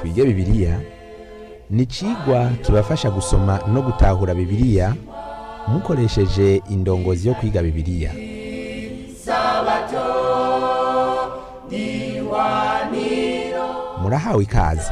twige bibiliya ni icigwa kibafasha gusoma no gutahura bibiliya mukoresheje indongozi yo kwiga bibiliya murahawe ikaze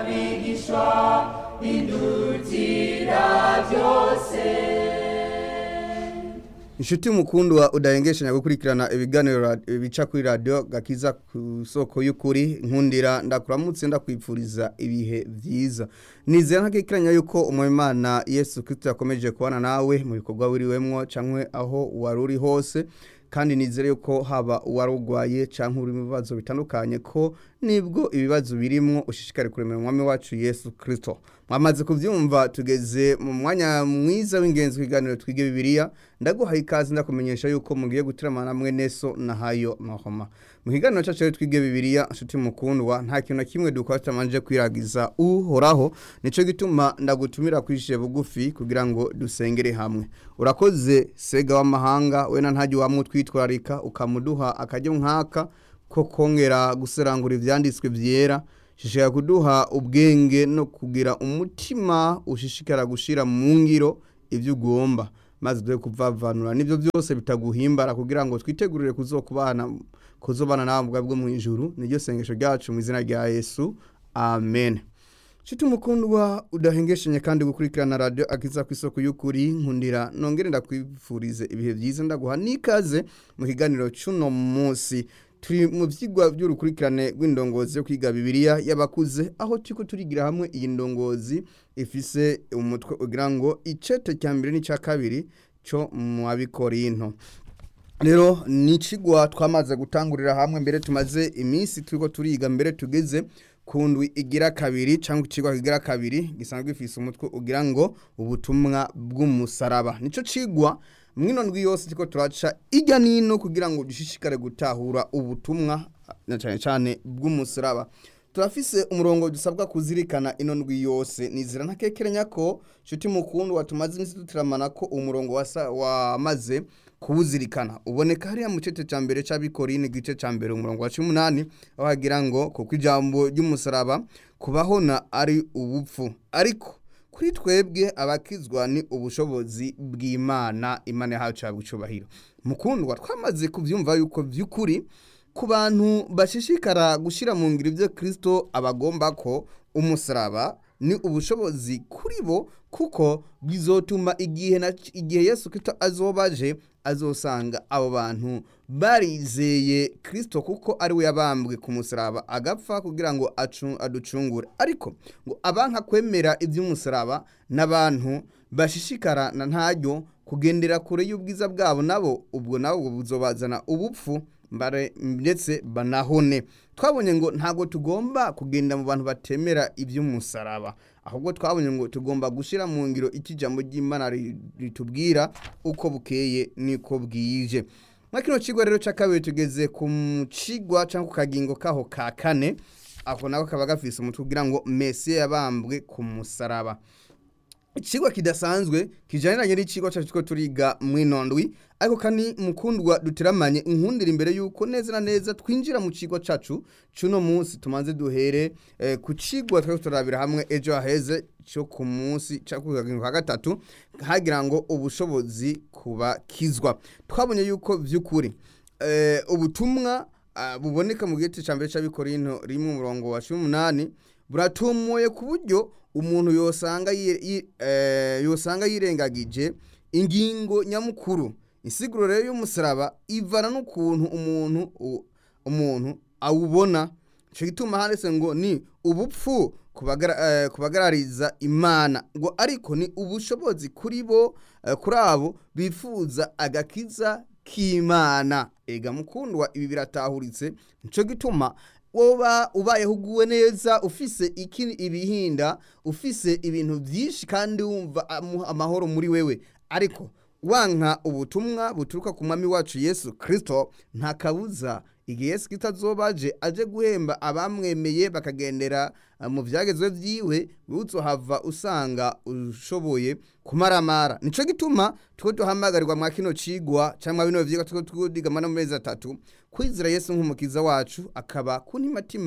inshuti mukundwa udahengeshanya gukurikirana ibiganiro ra- bica kuri radiyo gakiza ku soko y'ukuri nkundira ndakuramutse ndakwipfuriza ibihe byiza nizera ntakikiranya yuko umwimana yesu kirisito yakomeje kubana nawe mu bikorwa wiriwemwo cyangwa aho wari uri hose kandi nizere yuko haba uwari urwaye cyangwa uri mu bibazo bitandukanye ko nibwo ibibazo birimwo ushishikare kuremera umwami wacu yesu kirisito mwamaze kubyumva tugeze mu mwanya mwiza w'ingenzi w'ibiganiro twige bibiliya ndaguhaye ikaze ndakumenyesha yuko mugiye gutiramana hamwe neso na hayo mahoma mu kiganiro cyacu rero twige bibiliya nshuti mukundwa nta kintu na kimwe dukora tutamanje kwiragiza uhoraho nico gituma ndagutumira kwishyire bugufi kugira ngo dusengere hamwe urakoze sega w'amahanga wena ntajya wamutwitwararika ukamuduha akajya nk'aka ko kongera guserangura ibyanditswe byera shishikara kuduha ubwenge no kugira umutima ushishikara gushyira mu ngiro ibyo ugomba maze dore kuvavanura n'ibyo byose bitaguhimbara kugira ngo twitegurire kuzokubana kuzobana nawe bwa bwo mu ijuru niryo sengesho ryacu mu izina rya yesu amen nshuti umukundwa udahengeshanya kandi gukurikirana radiyo akiza ku isoko y'ukuri nkundira nongere ndakwifurize ibihe byiza ndaguha n'ikaze mu kiganiro cy'uno munsi turi mu byigwa by'urukurikirane rw'indongozi yo kwiga bibiliya y'abakuze aho turi turigira hamwe iyi ndongozi ifise umutwe ugira ngo icete cya mbere n'icya kabiri cyo mu abikorinto rero ni ikigwa twamaze gutangurira hamwe mbere tumaze iminsi turiko turiga mbere tugeze ku ndwi igira kabiri cyangwa ikigwa kigira kabiri gisanzwe gifise umutwe ugira ngo ubutumwa bw'umusaraba nico cigwa mwino ndwi yose turiko turaca ijya nino kugira ngo dushishikare gutahura ubutumwa na cyane cyane bw'umusaraba turafise umurongo dusabwa kuzirikana ino ndwi yose nizira ntakekeranya ko nshuti mukundwa tumaze iminsi dutiramana ko umurongo wasa- wamaze kuwuzirikana uboneka hariya mu cece cya mbere cy'abikorine igice cya mbere umurongo wa cumi n'umunani aho hagira ngo kuko ijambo ry'umusaraba kubahona ari ubupfu ariko kuri twebwe abakizwa ni ubushobozi bw'imana imana yahawe cyabwa icyubahiro mukundwa twamaze kubyumva yuko by'ukuri ku bantu bashishikara gushyira mu ngiro ibyo kirisito abagomba ko umusaraba ni ubushobozi kuri bo kuko bizotuma igihe na igihe yesu kirisito azobaje azosanga abo bantu barizeye kirisito kuko ari we yabambwe ku musaraba agapfa kugira ngo acu- aducungure ariko ngo abanka kwemera iby'umusaraba n'abantu bashishikara na ntaryo kugendera kure y'ubwiza bwabo nabo ubwo nabo buzobazana ubupfu mbare ndetse banahone twabonye ngo ntabwo tugomba kugenda mu bantu batemera iby'umusaraba ahubwo twabonye ngo tugomba gushyira mu ngiro iki jambo ry'imana ri- ritubwira uko bukeye niko bwije muri kino kigo rero cya kabiri tugeze ku cigwa cyangwa ku kagingo kaho ka kane ako nako kaba gafise umutwe ugira ngo mesiya yabambwe ku musaraba ikigwa kidasanzwe kijaniranye n'ikigwa cyacu two turiga mw'inondwi ariko kandi mukundwa duteramanye inkundira imbere yuko neza na neza twinjira mu kigo cacu cuno munsi tumanze duhere eh, ku cigwa twari turabira hamwe ejo haheze cyo ku munsi cyo ku kagingo ka gatatu hagira ngo ubushobozi kubakizwa twabonye yuko vy'ukuri eh, ubutumwa ah, buboneka mu gice cya mbere cy'abikorinto rimwe umurongo wa cumi n'umunani buratumuye ku buryo umuntu yosanga yi- yi- eh, yosanga yirengagije ingingo nyamukuru insiguro rero y'umusaraba ivana n'ukuntu umuntu u- umuntu awubona ico gituma handitse ngo ni ubupfu kubagara- eh, kubagarariza imana ngo ariko ni ubushobozi kuri bo eh, kuri abo bifuza agakiza k'imana ega mukundwa ibi biratahuritse nico gituma woba ubayeho uguwe neza ufise iki ibihinda ufise ibintu byinshi kandi wumva amu- amahoro muri wewe ariko wanka ubutumwa buturuka ku mwami wacu yesu kirisito nta kabuza igihe yesu kirisito azobaje aje guhemba abamwemeye bakagendera eh, mu byagezwe byiwe uzohava usanga ushoboye kumaramara nico gituma two duhamagarirwa mwa kino cigwa cyangwa bino vyigwa two twigamana mu mezi atatu kwizera yesu nk'umukiza wacu akaba ku ntimatima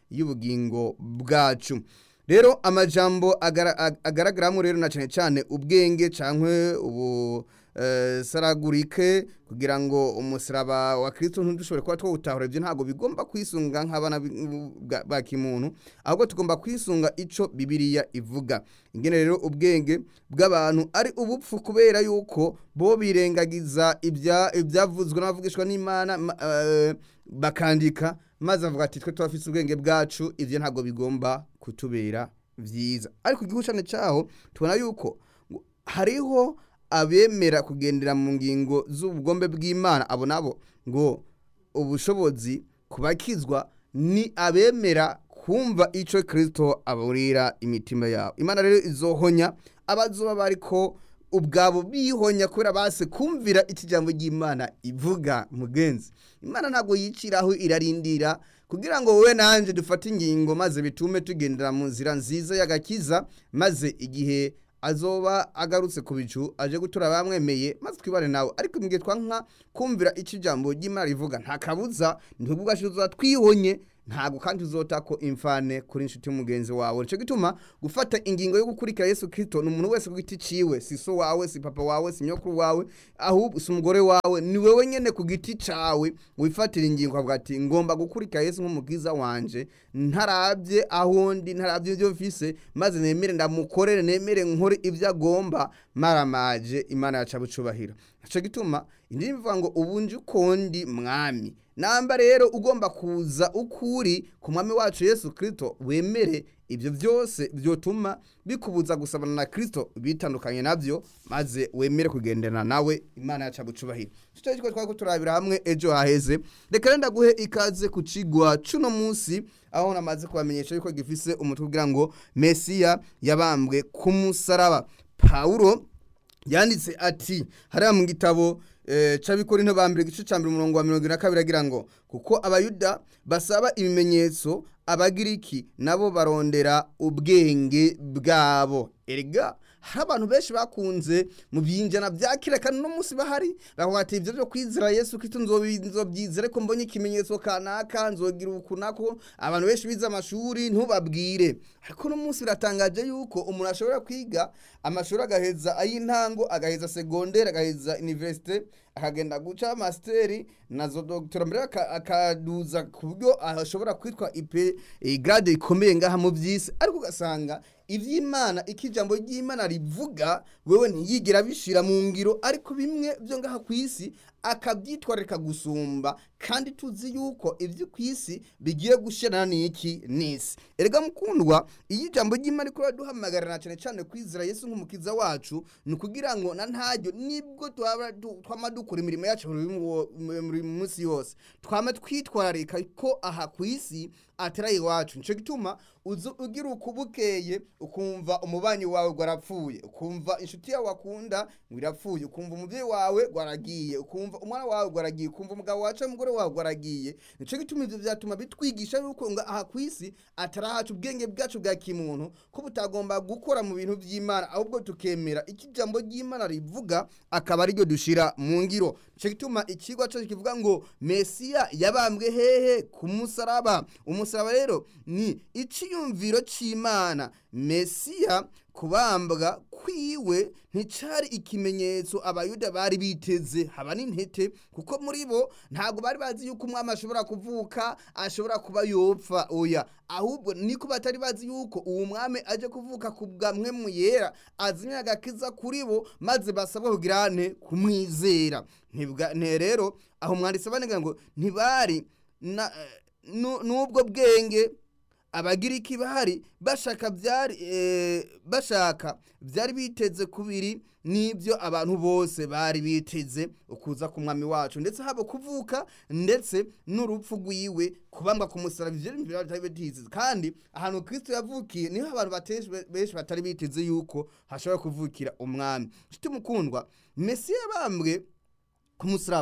y'ubugingo bwacu rero amajambo agara- ag- agaragaramo rero na cyane cyane ubwenge cyangwa ubu eh, saragurike kugira ngo umusaraba wa kirisito ntidushobore kuba twawutahura ibyo ntabwo bigomba kwisunga nk'abana b- bwa- ba kimuntu ahubwo tugomba kwisunga icyo bibiliya ivuga ingene rero ubwenge bw'abantu ari ubupfu kubera yuko bo birengagiza ibya- ibyavuzwe n'abavugishwa n'imana ma- eh, bakandika maze bavuga ati twe turafise ubwenge bwacu ivyo ntabwo bigomba kutubera vyiza ariko igihushane caho tubona yuko ngo hariho abemera kugendera mu ngingo z'ubugombe bw'imana abo nabo ngo ubushobozi kubakizwa ni abemera kumva ico kristo aburira imitima yabo imana rero izohonya abazoba bariko ubwabo bihonya kubera base kumvira ikijambo ry'imana ivuga mugenzi imana ntabwo yiciraho irarindira kugira ngo wowe nanje dufate ingingo maze bitume tugendera mu nzira nziza y'agakiza maze igihe azoba agarutse ku bicu aje gutura bamwemeye maze twibane nawe ariko mu gihe twanka kumvira icyo ijambo ry'imana rivuga nta kabuza ntibwo ubwashize twihonye ntabwo kandi uzota ko imfane kuri inshuti y'umugenzi wawe nicyo gituma gufata ingingo yo gukurikira yesu kirisito ni umuntu wese ku giti ciwe si so wawe si papa wawe si nyokuru wawe ahubwo si umugore wawe ni wewe nyene ku giti cawe wifatira ingingo avuga ati ngomba gukurikira yesu nk'umukiza wanje ntarabye aho ndi ntarabye ibyo mfise maze nemere ndamukorere nemere nkore ibyo agomba maramaje imana yaca bucubahiro nicyo gituma indi bivuga ngo ubu nje uko ndi mwami namba rero ugomba kuza ukuri ku mwami wacu yesu kirisito wemere ibyo byose byotuma bikubuza gusabana na kirisito bitandukanye nabyo maze wemere kugendana nawe imana yaca bucubahiro icyo cyo twari turabira hamwe ejo haheze reka rero ndaguhe ikaze ku kigwa cuno munsi aho namaze kubamenyesha yuko gifise umutwe ugira ngo mesiya yabambwe ku musaraba pawulo yanditse ati hariya mu gitabo eh, c'abikorinto ba mbere igice ca mbere umurongo wa mirongo ine na kabiri agira ngo kuko abayuda basaba ibimenyetso abagiriki nabo barondera ubwenge bwabo erega hari abantu benshi bakunze mu byinjana bya kera kandi no munsi bahari bavuga ati ibyo byo kwizera yesu kristo nzobi- nzobyizere ko mbonye ikimenyetso kanaka nzogira uku nako abantu benshi bize amashuri ntubabwire ariko no munsi biratangaje yuko umuntu ashobora kwiga amashuri agaheza ay'intango agaheza segondere agaheza universite akagenda guca masiteri nazo dogitera mbere aka- akaduza ku buryo ashobora kwitwa ipe eh, grade ikomeye ngaha mu by'isi ariko ugasanga iby'imana ikijambo ry'imana rivuga wewe ntiyigera bishira mu ngiro ariko bimwe byo ngaha ku isi akabyitwararika gusumba kandi tuzi yuko ibyo ku isi bigiye gushirana n'iki n'isi erega mukundwa iyo ijambo ry'imana riko raduhamagarana cyane cyane kwizera yesu nk'umukiza wacu ni ukugira ngo na ntaryo nibwo twaba du- twama dukora imirimo yacu buri mu- buri munsi yose twama twitwararika ko aha ku isi atari iwacu nicyo gituma uzu ugira ukubukeye ukumva umubanyi wawe gwarapfuye ukumva inshuti yawe wakunda ngo irapfuye ukumva umubyeyi wawe gwaragiye ukumva umwana wawe gwaragiye ukumva umugabo wacu umugore wawe gwaragiye nicyo gituma ibyo byatuma bitwigisha yuko ngo aha ku isi atari ahacu ubwenge bwacu bwa kimuntu ko butagomba gukora mu bintu by'imana ahubwo tukemera icyo ijambo ry'imana rivuga akaba ariryo dushira mu ngiro nicyo gituma ikigwa cyacu kivuga ngo mesiya yabambwe hehe ku musaraba umusaraba rero ni icyiyumviro cy'imana mesiya kubambwa kwiwe nticari ikimenyetso abayuda bari biteze haba n'intete kuko muri bo ntabwo bari bazi yuko umwami ashobora kuvuka ashobora kuba yopfa oya ahubwo niko batari bazi yuko uwo mwami aje kuvuka ku bwamwe mu yera azimya agakiza kuri bo maze basabwa kugira ne kumwizera Ntibwa- ne rero aho mwanditse banega ngo ntibari na- nu- n'ubwo bwenge abagiriki bahari bashaka byari eh, bashaka byari biteze kubiri n'ibyo abantu bose bari biteze ukuza ku mwami wacu ndetse haba kuvuka ndetse n'urupfu rwiwe kubambwa ku musaraba ivyo bintu bitari biteze kandi ahantu kristo yavukiye niho abantu bateshi benshi batari biteze yuko hashobora kuvukira umwami nshuti mukundwa mesiya yabambwe ku musaraba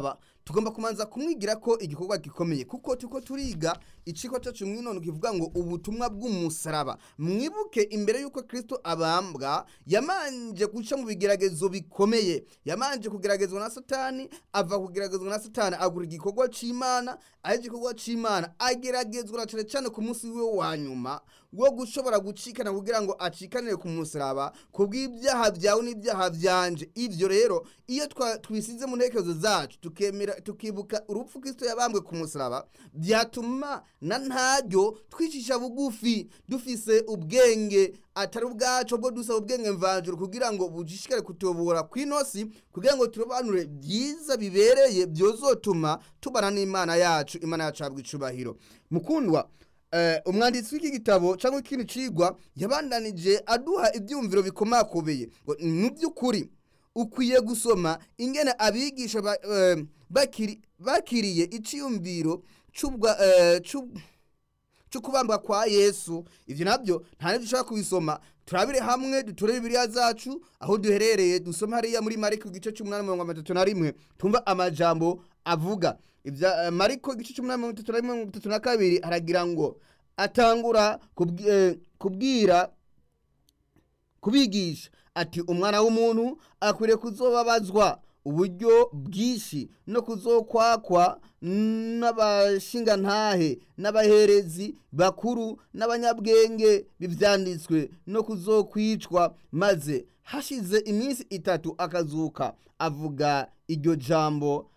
tugomba kumanza kumwigira ko igikorwa gikomeye kuko tuko turiga iciko cyacu mwinono kivuga ngo ubutumwa bw'umusaraba mwibuke imbere y'uko kristo abambwa yamanje guca mu bigeragezo bikomeye yamanje kugeragezwa na satani ava kugeragezwa na satani agura igikorwa c'imana aho igikorwa c'imana ageragezwa na cane cane ku munsi wiwe wa nyuma wo gushobora gucikana kugira ngo acikanire ku musaraba kubw'ibyaha byawe n'ibyaha byanje ivyo rero iyo twa- twisize mu ntekerezo zacu tukemera tukibuka urupfu kristo yabambwe ku musaraba byatuma na ntaryo twicisha bugufi dufise ubwenge atari ubwacu bwo dusaba ubwenge mvanjuru kugira ngo bujishikare kutubura kw'inosi kugira ngo turobanure byiza bibereye byozotuma tubana n'imana yacu imana yacu habwa icubahiro mukundwa eh, umwanditsi w'iki gitabo cyangwa ikindi cigwa yabandanije aduha ibyumviro bikomakobeye ngo mu by'ukuri ukwiye gusoma ingene abigisha ba- eh, bakiri- bakiriye iciyumviro c'ubwa eh, c'ub- cyo kubambwa kwa yesu ivyo nabyo nta nibyo dushobora kubisoma turabire hamwe duture bibiliya zacu aho duherereye dusome hariya muri mariko igice c'umunani mirongo itatu na rimwe tumva amajambo avuga ivya eh, mariko igice c'umunani mirongo itatu na rimwe mirongo itatu na kabiri haragira ngo atangura kubwi- eh, kubwira kubigisha ati umwana w'umuntu akwiriye kuzobabazwa uburyo bwinshi no kuzokwakwa n'abashingantahe n'abaherezi bakuru n'abanyabwenge bivyanditswe no kuzokwicwa maze hashize iminsi itatu akazuka avuga iryo jambo